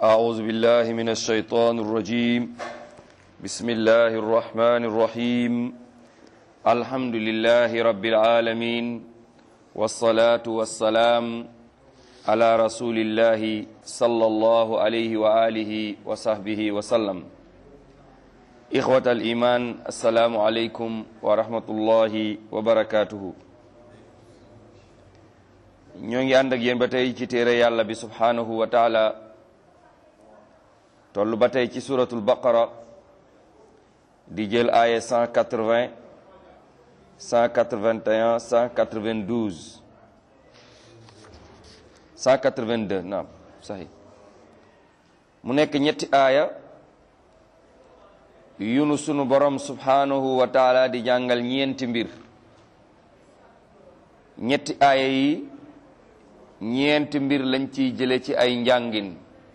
أعوذ بالله من الشيطان الرجيم بسم الله الرحمن الرحيم الحمد لله رب العالمين والصلاة والسلام على رسول الله صلى الله عليه وآله وصحبه وسلم إخوة الإيمان السلام عليكم ورحمة الله وبركاته ñoo ngi ànd ak yéen ba tey ci téere yàlla bi subhanahu wa taala toll ba tey ci suratul baqara di jël aaya 180 181 192 182 naam sahi mu nekk ñetti aaya yunu sunu borom subhanahu wa taala di jàngal ñeenti mbir ñetti aaya yi ñeenti mbir lañ ciy jële ci ay njàngin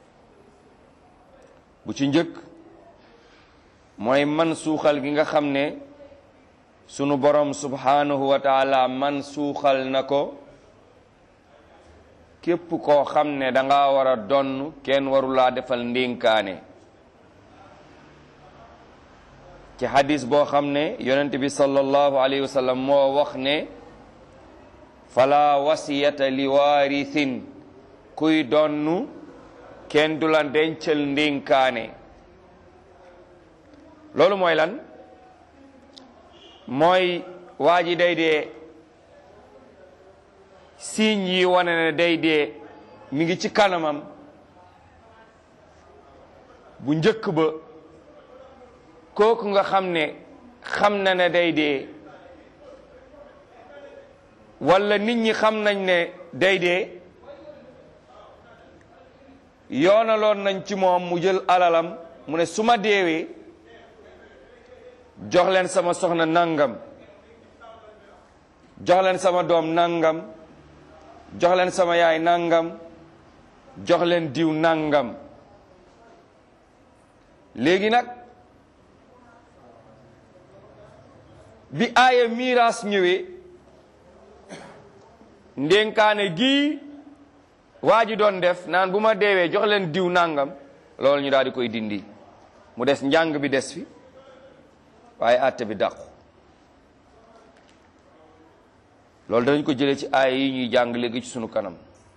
bu ci njëkk mooy man suuxal gi nga xam ne sunu borom subhanahu wa taala man suuxal na ko képp koo xam ne danga war a donn kenn warulaa defal ndénkaane ci hadis boo xam ne yonent bi sallallahu alayhi wa sallam moo wax ne fala wasiyata li waarithin kuy donnu kenn du la dencal ndénkaane loolu mooy lan mooy waa ji day dee signe yi wane ne day dee mi ngi ci kanamam bu njëkk ba kooku nga xam ne xam na ne day dee walla nit ñi xam nañ ne day dee yoonaloon nañ ci moom mu jël alalam mu ne su ma deewee jox leen sama soxna nangam jox leen sama doom nangam jox leen sama yaay nangam jox leen diw nangam léegi nag bi aaya miraas ñëwee ndénkaane gii waa ji doon def naan bu ma deewee jox leen diw nangam loolu ñu daal di koy dindi mu des njàng bi des fi waaye àtte bi dàqu loolu dañ ko jëlee ci aaya yi ñuy jàng léegi ci sunu kanam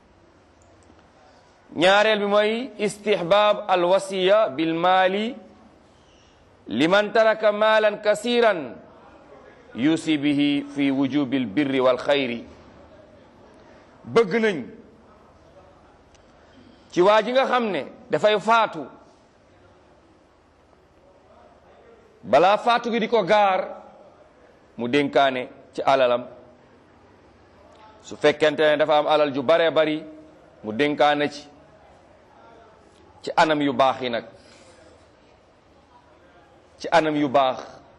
ñaareel bi mooy istihbaab alwasiya bil maali liman taraka maalan kasiran yusi bihi fi wujubil birri wal xayri bëgg nañ ci waa ji nga xam ne dafay faatu balaa faatu gi di ko gaar mu dénkaane ci alalam su fekkente ne dafa am alal ju baree bari mu dénkaane ci ci anam yu baax yi nag ci anam yu baax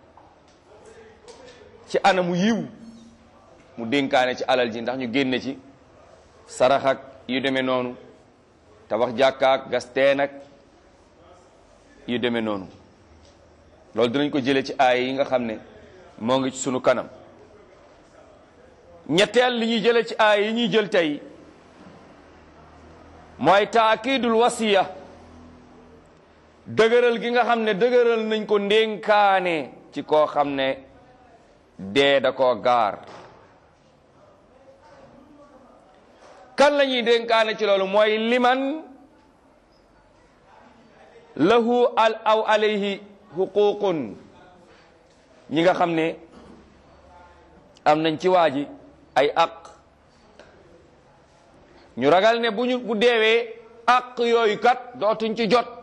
ci anamu yiw mu dénkaane ci alal ji ndax ñu génne ci sarax ak yu demee noonu tabax jàkkaak gas teen ak yu demee noonu loolu dinañ ko jëlee ci aay yi nga xam ne moo ngi ci sunu kanam ñetteel li ñuy jëlee ci aay yi ñuy jël tey mooy taakidul wasiya dëgëral gi nga xam ne dëgëral nañ ko ndénkaane ci koo xam ne dee da koo gaar kan la ñuy dénkaane ci loolu mooy liman lahu al aw alayhi xuququn ñi nga xam ne am nañ ci waa ji ay aq ñu ragal ne bu ñu bu deewee aq yooyu kat dootuñ ci jot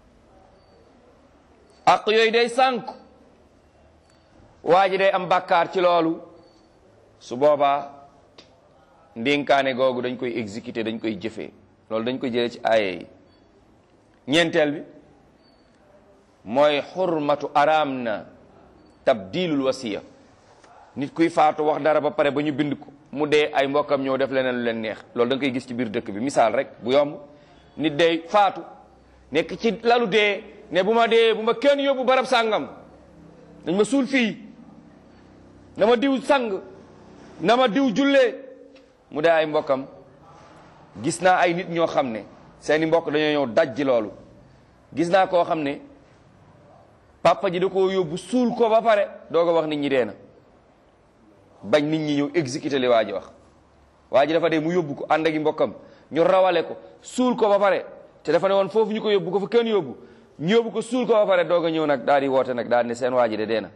aq yooyu day sànk waa ji day am bàkkaar ci loolu su boobaa ndénkaane googu dañ koy exécuter dañ koy jëfee loolu dañ koy jëlee ci aaye yi ñeenteel bi mooy xurmatu araam na tabdilul wasiya nit kuy faatu wax dara ba pare ba ñu bind ko mu dee ay mbokkam ñëw def leneen lu leen neex loolu da nga koy gis ci biir dëkk bi misaal rek bu yomb nit day faatu nekk ci lalu dee ne bu ma dee bu ma kenn yóbbu barab sàngam dañ ma suul fii na ma diw sang na ma diw jullee mu dee ay mbokkam gis naa ay nit ñoo xam ne seeni mbokk dañoo ñëw daj ji loolu gis naa koo xam ne papa ji da koo yóbbu suul ko ba pare doo ko wax nit ñi dee na bañ nit ñi ñëw exécuté li waa ji wax waa ji dafa dee mu yóbbu ko ànd ak i mbokkam ñu rawale ko suul ko ba pare te dafa ne woon foofu ñu ko yóbbu ko fa kenn yóbbu ñu yóbbu ko suul ko ba pare doog a ñëw nag daal di woote nag daal di ne seen waa ji de dee na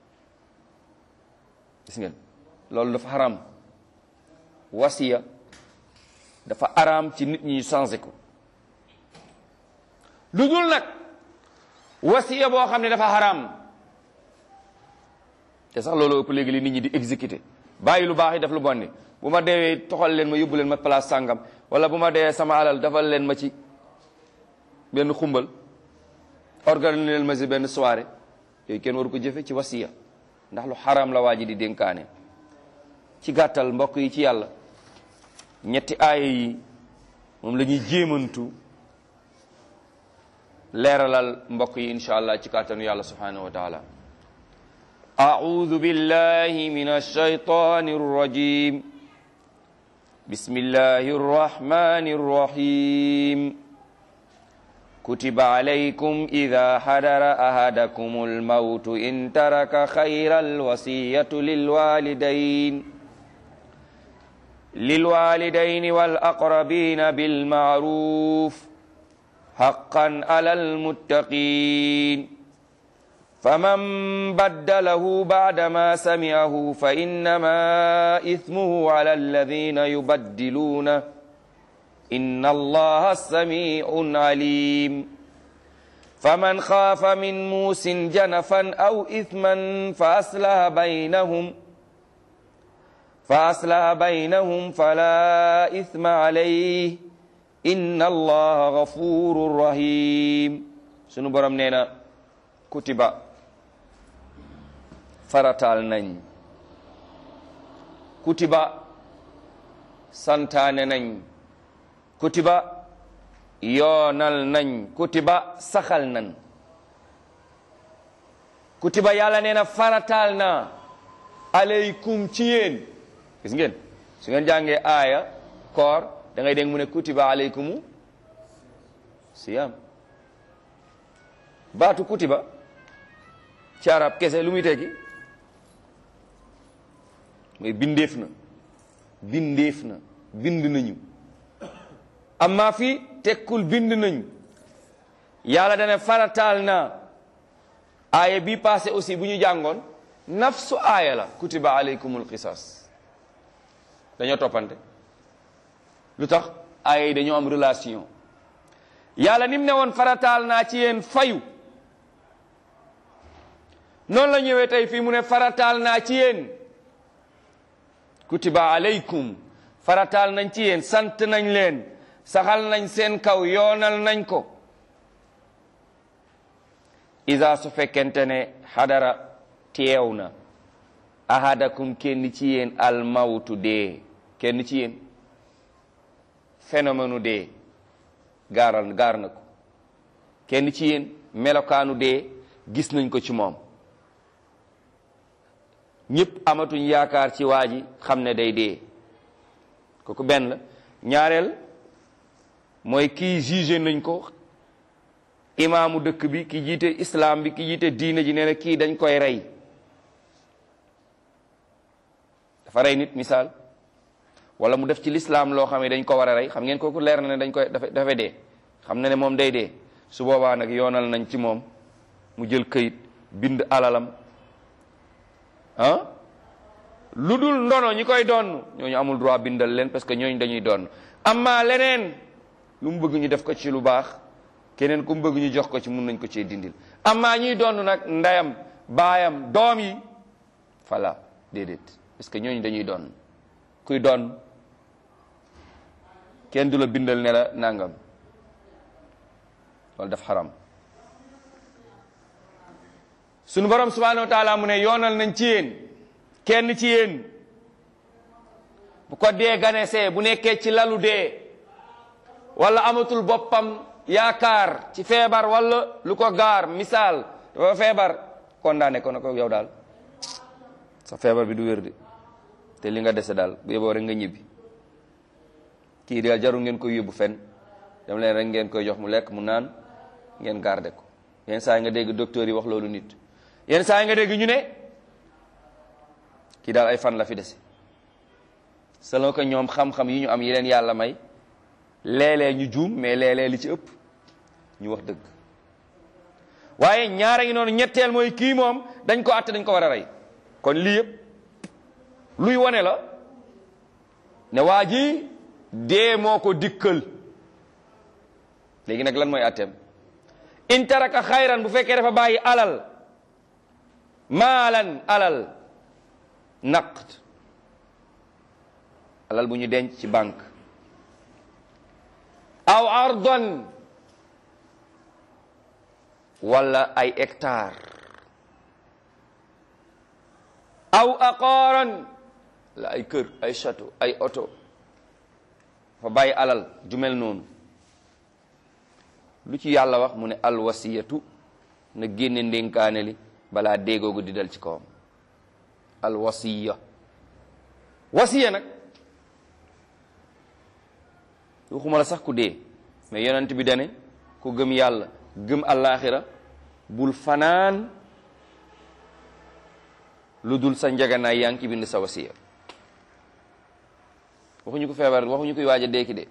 gis ngeen loolu dafa xaram wasiya dafa araam ci nit ñi changé ko lu dul nag wasiya boo xam ne dafa xaraam te sax loolu ëpp léegi li nit ñi di exécuté bàyyi lu baax yi def lu bon ni bu ma deewee toxal leen ma yóbbu leen ma place sàngam wala bu ma deewee sama alal dafal leen ma ci benn xumbal organiser leen ma si benn soirée yooyu kenn waru ko jëfe ci wasiya ndax lu xaraam la waa ji di dénkaane ci gàttal mbokk yi ci yàlla ñetti aaya yi moom la ñuy jéemantu leeralal mbokk yi insha allah ci kàttanu yàlla subhanahu wa taala أعوذ بالله من الشيطان الرجيم بسم الله الرحمن الرحيم كتب عليكم إذا حضر أحدكم الموت إن ترك خير الوصية للوالدين للوالدين والأقربين بالمعروف حقا على المتقين فمن بدله بعدما سمعه فإنما إثمه على الذين يبدلونه إن الله سميع عليم فمن خاف من موس جنفا أو إثما فأصلح بينهم فأصلح بينهم فلا إثم عليه إن الله غفور رحيم سنو برام نينا كتب فرطال نين كتب سنتان نين kutiba yoonal nañ kutiba saxal nañ kutiba yàlla nee na farataal na aleykum ci yéen gis ngeen su ngeen jàngee aaya koor da ngay dégg mu ne kutiba aleykumu siyam baatu kutiba ci arab kese lu muy tekki mooy bindeef na bindeef na bind nañu amma fii tekkul bind nañ yàlla dana farataal na aaya bi passé aussi bu ñu jàngoon nafsu aaya la kutiba aleykumul qisas dañoo toppante lu tax aaya yi dañoo am relation yàlla nim ne woon farataal naa ci yéen fayu noonu la ñëwee tey fii mu ne farataal naa ci yéen kutiba aleykum farataal nañ ci yéen sant nañ leen saxal nañ seen kaw yoonal nañ ko isa su fekkente ne xadara teew na ahadakum kenn ci yéen almawtu dee kenn ci yéen phénomène dee gaaral gaar na ko kenn ci yéen melokaanu dee gis nañ ko ci moom ñëpp amatuñ yaakaar ci waa ji xam ne day dee kooku benn la ñaareel mooy kii jugé nañ ko imaamu dëkk bi ki jiite islam bi ki jiite diine ji nee na kii dañ koy rey dafa rey nit misaal wala mu def ci lislaam loo xam ne dañ ko war a rey xam ngeen kooku leer na ne dañ koy dafa dafa dee xam na ne moom day dee su boobaa nag yoonal nañ ci moom mu jël këyit bind alalam ah lu dul ndono ñi koy doon ñooñu amul droit bindal leen parce que ñooñu dañuy doon amma leneen lu mu bëgg ñu def ko ci lu baax keneen ku mu bëgg ñu jox ko ci mun nañ ko cee dindil amma ñuy doon nag ndeyam baayam doom yi fala déedéet parce que ñooñu dañuy doon kuy doon kenn du la bindal ne la nangam loolu daf xaram sunu borom subhanahu wa taala mu ne yoonal nañ ci yéen kenn ci yéen bu ko dee ganesee bu nekkee ci lalu dee wala amatul boppam yaakaar ci feebar wala lu ko gaar misaal dafa feebar condamné ko na ko yow daal sa feebar bi du wér de te li nga dese daal bu yeboo rek nga ñibbi kii daal jarul ngeen koy yóbbu fen dem leen rek ngeen koy jox mu lekk mu naan ngeen garder ko yenn saa yi nga dégg docteur yi wax loolu nit yenn saa yi nga dégg ñu ne kii daal ay fan la fi dese selon que ñoom xam-xam yi ñu am yi leen yàlla may léeg-léeg ñu juum mais léeg-léeg li ci ëpp ñu wax dëgg waaye ñaara ngi noonu ñetteel mooy kii moom dañ ko àtte dañ ko war a rey kon lii yëpp luy wane la ne waa ji dee moo ko dikkal léegi nag lan mooy àtteem in taraka xayran bu fekkee dafa bàyyi alal maalan alal naqd alal bu ñu denc ci banque aw ardan wala ay hectare aw aqaaran la ay kër ay château ay oto fa bàyyi alal ju mel noonu lu ci yàlla wax mu ne alwasiyatu na génne ndénkaane li balaa déegoogu di dal ci kawam alwasiya wasiya nag waxuma la sax ku dee mais yonent bi dane ku gëm yàlla gëm allaaxira bul fanaan lu dul sa njaganaay yaa ngi ci bind sa wasiya waxuñu ko feebar waxuñu koy waaj a deeki de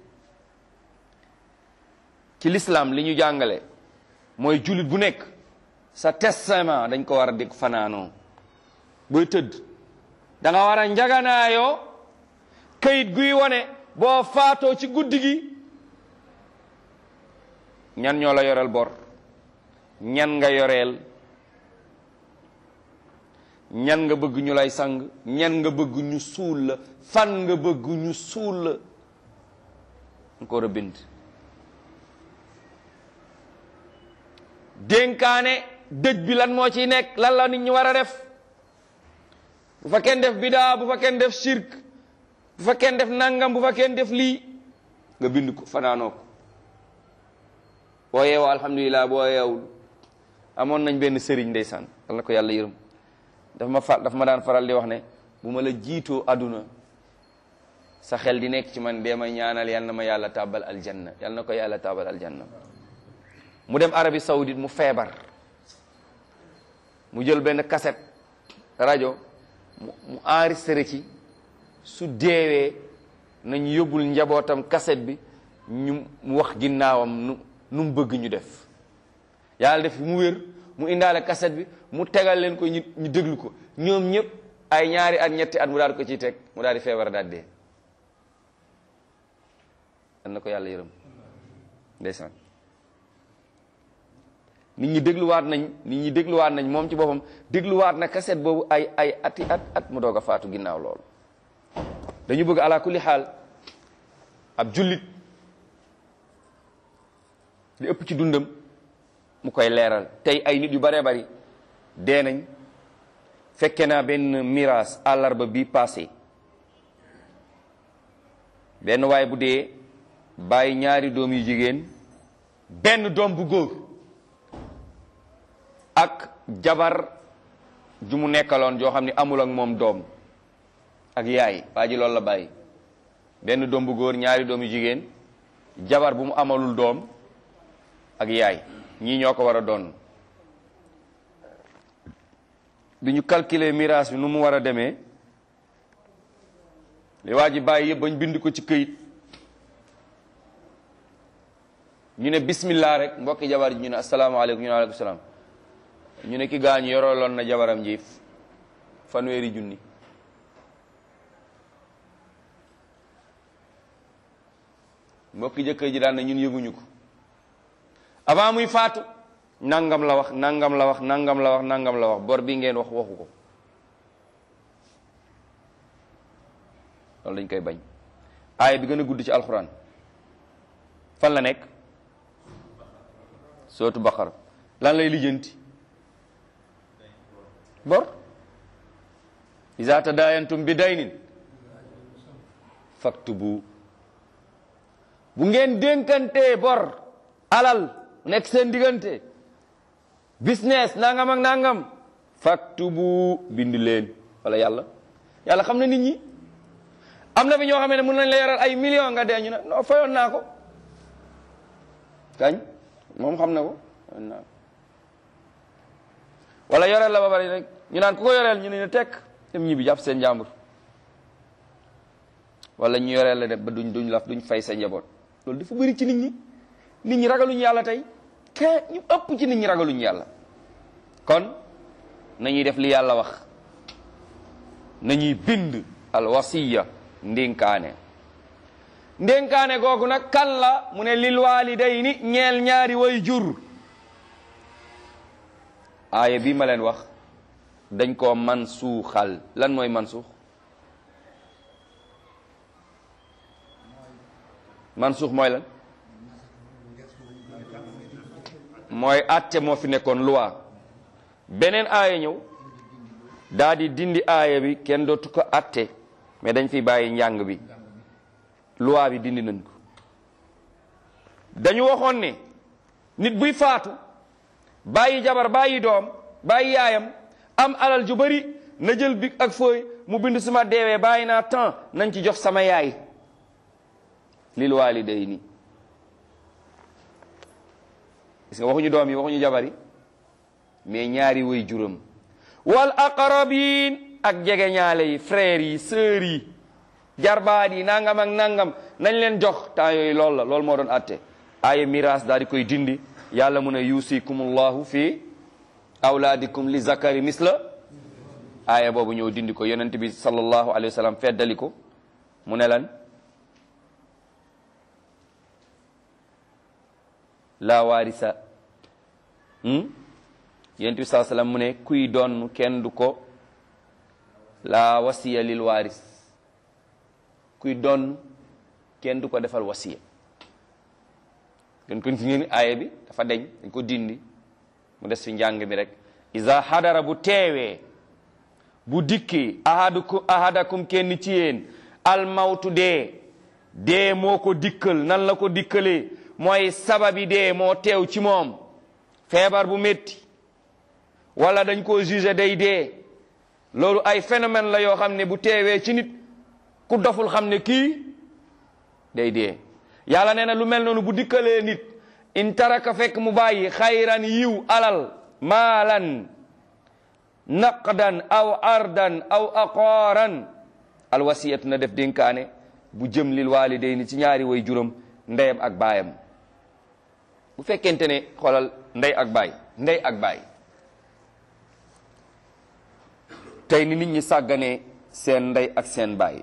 ci l'islam li ñu jàngale mooy jullit bu nekk sa testament dañ ko war a dégg fanaanoo booy tëdd da nga war a njaganaayoo kayit guy wone boo faatoo ci guddi gi ñan ñoo la yoreel bor ñan nga yoreel ñan nga bëgg ñu lay sang ñan nga bëgg ñu suul la fan nga bëgg ñu suul la nga ko war a bind dénkaane dëj bi lan moo ciy nekk lan la nit ñi war a def bu fa kenn def bidaa bu fa kenn def shirk bu fa kenn def nangam bu fa kenn def lii nga bind ko fanaanoo ko boo yeewoo alhamdulilah boo yeewul amoon nañ benn sëriñ ndeysaan yal na ko yàlla yërëm dafa ma fa dafa ma daan faral di wax ne bu ma la jiitoo àdduna sa xel di nekk ci man dee ma ñaanal yal na ma yàlla tàbbal aljanna yal na ko yàlla tàbbal aljanna mu dem Arabie Saoudite mu feebar mu jël benn cassette rajo mu mu enregistré ci su deewee nañ yóbbul njabootam cassette bi ñu mu wax ginnaawam nu nu mu bëgg ñu def yàlla def mu wér mu indaale cassette bi mu tegal leen ko ñu ñu déglu ko ñoom ñëpp ay ñaari at ñetti at mu daal ko ciy teg mu daal di feebar daal dee dan na ko yàlla yërëm ndeysaan nit ñi dégluwaat nañ nit ñi dégluwaat nañ moom ci boppam dégluwaat na cassette boobu ay ay ati at at mu doog a faatu ginnaaw loolu dañu bëgg ala kulli xaal ab jullit li ëpp ci dundam mu koy leeral tey ay nit yu baree bari dee nañ fekke naa benn miraas àllarba bi passé benn waay bu dee bàyyi ñaari doom yu jigéen benn doom bu góor ak jabar ju mu nekkaloon joo xam ne amul ak moom doom ak yaay waa ji loolu la bàyyi benn doom bu góor ñaari doom yu jigéen jabar bu mu amalul doom ak yaay ñii ñoo ko war a doon bi ñu calculer miraas bi nu mu war a demee li waa ji bàyyi yëpp bañ bind ko ci këyit ñu ne bismillah rek mbokki jabar ji ñu ne asalaamaaleykum ñu ne aleykum salaam ñu ne ki gaañu yoroloon na jabaram ji fanweeri junni mbokki jëkkër ji daan na ñun yëguñu ko avant muy faatu nangam la wax nangam la wax nangam la wax nangam la wax bor bi ngeen wax waxu ko loolu dañ koy bañ aaya bi gën a gudd ci alxuraan fan la nekk sootu baqara lan lay lijjanti bor iza tadayantum bi daynin faktubu bu ngeen dénkantee bor alal nekk seen diggante business nangam ak nangam faktubu bind leen wala yàlla yàlla xam na nit ñi am na fi ñoo xam ne mën nañ la yoral ay millions nga dee ñu ne non fayoon naa ko kañ moom xam na ko wala yoreel la ba bari rek ñu naan ku ko yoreel ñu ne ne tekk dem ñibbi jàpp seen njàmbur wala ñu yoreel la def ba duñ duñ laf duñ fay sa njaboot loolu dafa bëri ci nit ñi nit ñi ragaluñ yàlla tey ke ñu ëpp ci nit ñi ragaluñ yàlla kon nañuy def li yàlla wax nañuy bind al wasiya ndénkaane ndénkaane googu nag kan la mu ne lil walidayni ñeel ñaari way jur aaya bi ma leen wax dañ koo man suuxal lan mooy man suux man suux mooy lan mooy atte moo fi nekkoon loi beneen aaya ñëw daa di dindi aaya bi kenn dootu ko atte mais dañ fi bàyyi njàng bi loi bi dindi nañ ko dañu waxoon ne nit buy faatu bàyyi jabar bàyyi doom bàyyi yaayam am alal ju bari na jël bi ak fooy mu bind suma deewee bàyyi naa temps nañ ci jox sama yaay lil waalidayni gis nga waxuñu doom yi waxuñu jabar yi mais ñaari way juram wal aqrabin ak jege ñaale yi frères yi sœurs yi jarbaat yi nangam ak nangam nañ leen jox temps yooyu loolu la loolu moo doon atte aaya miraas daal di koy dindi yàlla mu ne yusikumullahu fi awlaadikum li zakari misla aaya boobu ñëw dindi ko yonent bi sallallahu alayhi wa sallam feddali ko mu ne lan la waarisa yonent bi sallallahu sallam mu ne kuy doon kenn du ko la wasiya lil waaris kuy doon kenn du ko defal wasiya gën kon fi ngeen aaya bi dafa deñ dañ ko dindi mu des fi njàng mi rek isa hadara bu teewee bu dikki ahadukum ahadakum kenn ci yéen almawtu dee dee moo ko dikkal nan la ko dikkalee mooy sababi dee moo teew ci moom feebar bu métti wala dañ ko jugé day dee loolu ay phénomène la yoo xam ne bu teewee ci nit ku doful xam ne kii day dee yàlla nee na lu mel noonu bu dikkalee nit in taraka fekk mu bàyyi xayran yiw alal maalan naqdan aw ardan aw aqaaran alwasiyatu na def dénkaane bu jëm lil walidayni ci ñaari way juróom ndeyam ak baayam bu fekkente ne xoolal ndey ak baay ndey ak baay tey ni nit ñi sàgganee seen ndey ak seen baay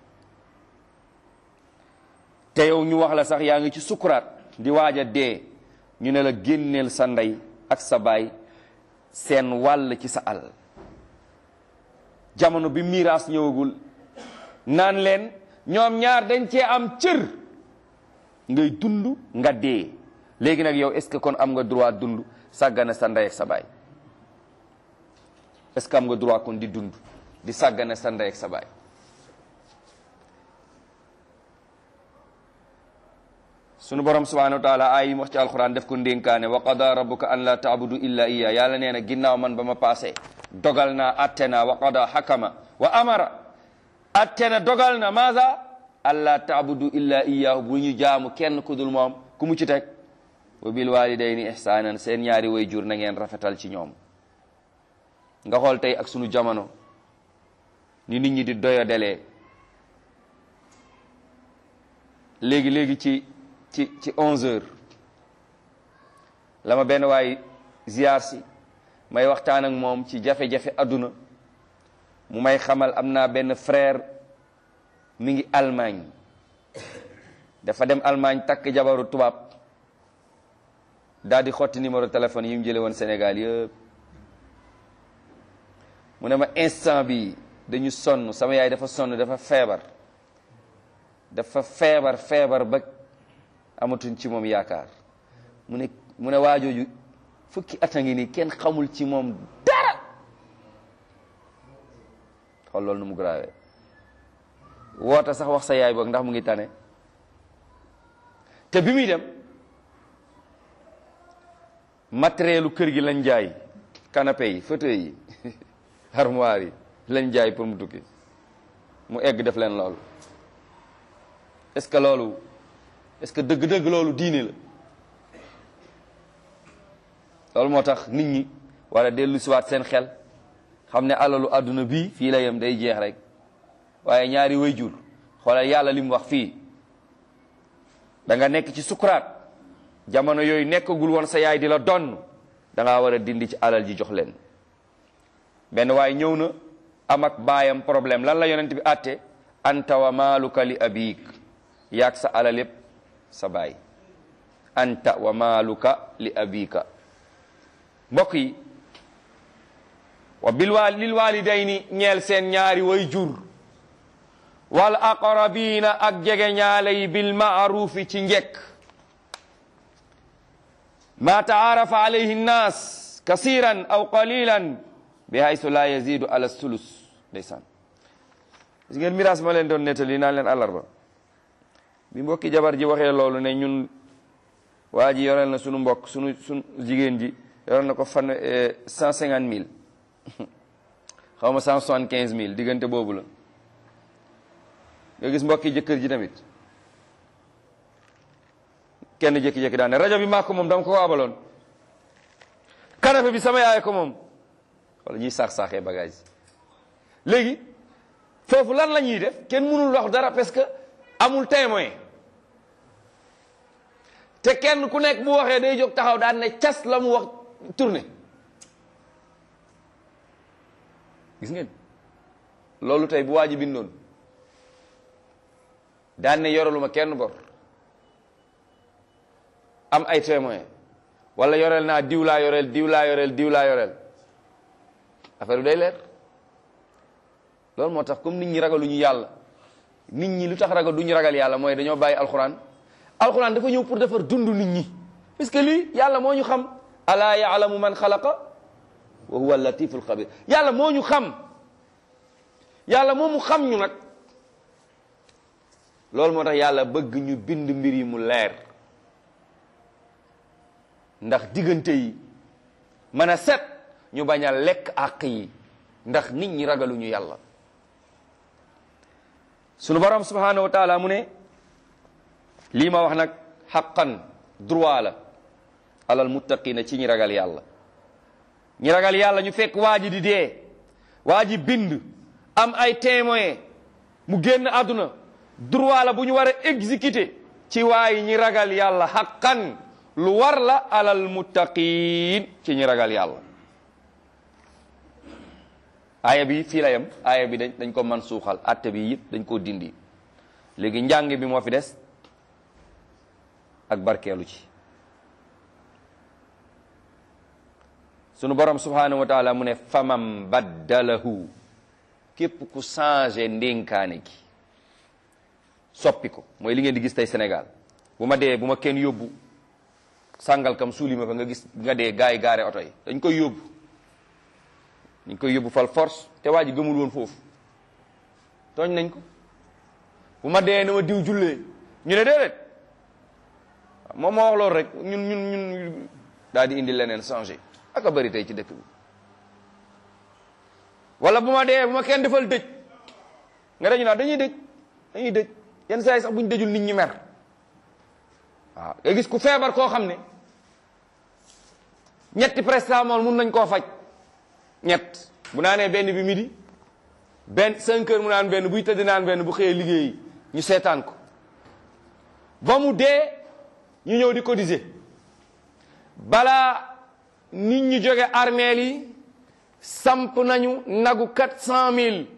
te yow ñu wax la sax yaa ngi ci sukuraat di waaj a dee ñu ne la génneel sa ndey ak sa baay seen wàll ci sa alal jamono bi miraas ñëwagul naan leen ñoom ñaar dañ cee am cër ngay dund nga dee léegi nag yow est-ce que kon am nga droit dund sàggane sa ndey ak sa baay est-ce que am nga droit kon di dund di sàggane sa ndey ak sa baay sunu borom subhanahu wa taala ay wax ci alquran def ko ndénkaane wa qada rabbuka an la taabudu illa iya yàlla nee na ginnaaw man ba ma passé dogal naa atte naa wa qada hakama wa amara atte na dogal na maasa an la taabudu illa iyahu bu ñu jaamu kenn ku dul moom ku mu ci teg wa bil walidayni ihsanan seen ñaari way jur na ngeen rafetal ci ñoom nga xool tey ak sunu jamono ni nit ñi di doya delee léegi léegi ci ci ci onze heures la ma benn waay ziar si may waxtaan ak moom ci jafe-jafe adduna mu may xamal am naa benn frère mi ngi Allemagne dafa dem Allemagne takk jabaru tubaab daal di xotti numéro téléphone yi mu jële woon Sénégal yëpp mu ne ma instant bi dañu sonn sama yaay dafa sonn dafa feebar dafa feebar feebar ba amatuñ ci moom yaakaar mu ne mu ne waajooju fukki at a ngi nii kenn xamul ci moom dara xool loolu nu mu grave woota sax wax sa yaay boog ndax mu ngi tane te bi muy dem matérielu kër gi lañ jaay canapé yi fauteuil yi armoire yi lañ jaay pour mu tukki mu egg def leen loolu est-ce que loolu est-ce que dëgg-dëgg loolu diine la loolu moo tax nit ñi war a dellu siwaat seen xel xam ne alalu àdduna bii fii la yem day jeex rek waaye ñaari way jur xoolal yàlla li mu wax fii da nga nekk ci sukuraat jamono yooyu nekkagul woon sa yaay di la donn da ngaa war a dindi ci alal ji jox leen benn waaye ñëw na am ak baayam problème lan la yonent bi àtte anta wa maaluka li abik yaag sa alal yépp sa baay anta wa maaluka li abika mbokk yi wa bil wa lil walidayni ñeel seen ñaari way jur wal aqrabina ak jege ñaale yi bil maarufi ci njekk ma taarafa alayhi nnas kasiran aw qalilan bi haysu la yazidu ala sulus ndeysaan gis ngeen miraas ma leen doon nettali naan leen àllarba bi mbokki jabar ji waxee loolu ne ñun waa ji yoreel na sunu mbokk sunu sunu jigéen ji yoreel na ko fan cent cinquante mille xaw ma cent soixante quinze mille diggante boobu la nga gis mbokki jëkkër ji tamit kenn jékki-jékki daan ne rajo bi maa ko moom dama ko waabaloon canapé bi sama yaay ko moom wala ñuy saax-saaxee bagage léegi foofu lan la ñuy def kenn mënul wax dara parce que amul témoin te kenn ku nekk bu waxee day jóg taxaw daan ne cas la mu wax tourné gis ngeen loolu tey bu waa ji bindoon daan ne yoraluma kenn bor am ay témoin wala yoreel naa diw laa yoreel diw laa yoreel diw laa yoreel affaire bi day leer loolu moo tax comme nit ñi ragaluñu yàlla nit ñi lu tax ragal duñu ragal yàlla mooy dañoo bàyyi alxuraan alxuraan dafa ñëw pour defar dund nit ñi parce que lii yàlla moo ñu xam alaa yaalamu man xalaqa wa huwa latiful xabir yàlla moo ñu xam yàlla moo mu xam ñu nag loolu moo tax yàlla bëgg ñu bind mbir yi mu leer ndax diggante yi mën a set ñu bañ a lekk àq yi ndax nit ñi ragaluñu yàlla sunu borom subhanahu wa taala mu ne lii ma wax nag xaqan droit la alal muttaqina ci ñi ragal yàlla ñi ragal yàlla ñu fekk waa ji di dee waa ji bind am ay témoin mu génn àdduna droit la bu ñu war a exécuter ci waayi ñi ragal yàlla xaqan lu war la alal muttaqin ci ñi ragal yàlla aaya bi fii la yem aaya bi dañ dañ ko man suuxal atte bi yëpp dañ koo dindi léegi njàng bi moo fi des ak barkeelu ci sunu borom subhanahu wa taala mu ne famam baddalahu képp ku changé ndénkaane gi soppi ko mooy li ngeen di gis tey Sénégal bu ma dee bu ma kenn yóbbu sàngal kam suuli ma fa nga gis nga dee gars yi gaare oto yi dañ koy yóbbu dañ koy yóbbu fal force te waa ji gëmul woon foofu tooñ nañ ko bu ma dee na ma diw jullee ñu ne déedéet moom moo wax loolu rek ñun ñun ñun daal di indi leneen changé aka bëri tey ci dëkk bi wala bu ma dee bu ma kenn defal dëj nga dañu naan dañuy dëj dañuy dëj yenn saa yi sax bu ñu dëjul nit ñi mer waaw nga gis ku feebar koo xam ne ñetti prestamol mun nañ koo faj ñett bu naanee benn bi midi benn cinq heures mu naan benn buy tëdd naan benn bu xëyee liggéeyi ñu seetaan ko ba mu dee ñu ñëw di cotiser balaa nit ñi jóge armeel yi samp nañu nagu quatre cent mille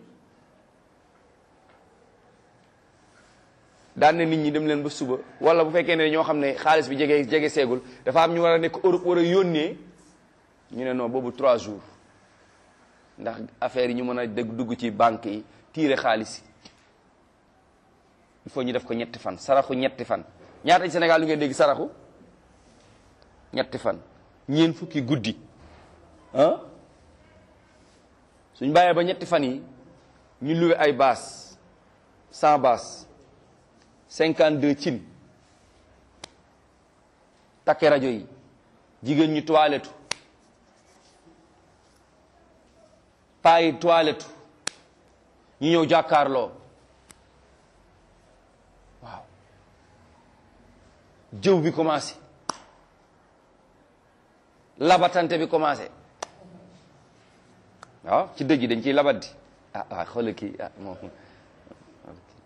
daan na nit ñi dem leen ba suba wala bu fekkee ne ñoo xam ne xaalis bi jege jege seegul dafa am ñu war a nekk Europe war a yónnee ñu ne non boobu trois jours ndax affaire yi ñu mën a dégg dugg ci banque yi tiire xaalis yi il faut ñu def ko ñetti fan saraxu ñetti fan ñaata ci Sénégal lu ngeen dégg saraxu ñetti fan ñeen fukki guddi ah suñ bàyyee ba ñetti fan yi ñu luwe ay baas cent baas cinquante deux cin takke rajo yi jigéen ñi toilette paa yi toilette ñu ñëw jàkkaarloo waaw jëw bi commencé labatante bi commencé waaw ci dëj yi dañ ciy labat di ah waaw xoolal kii ah moom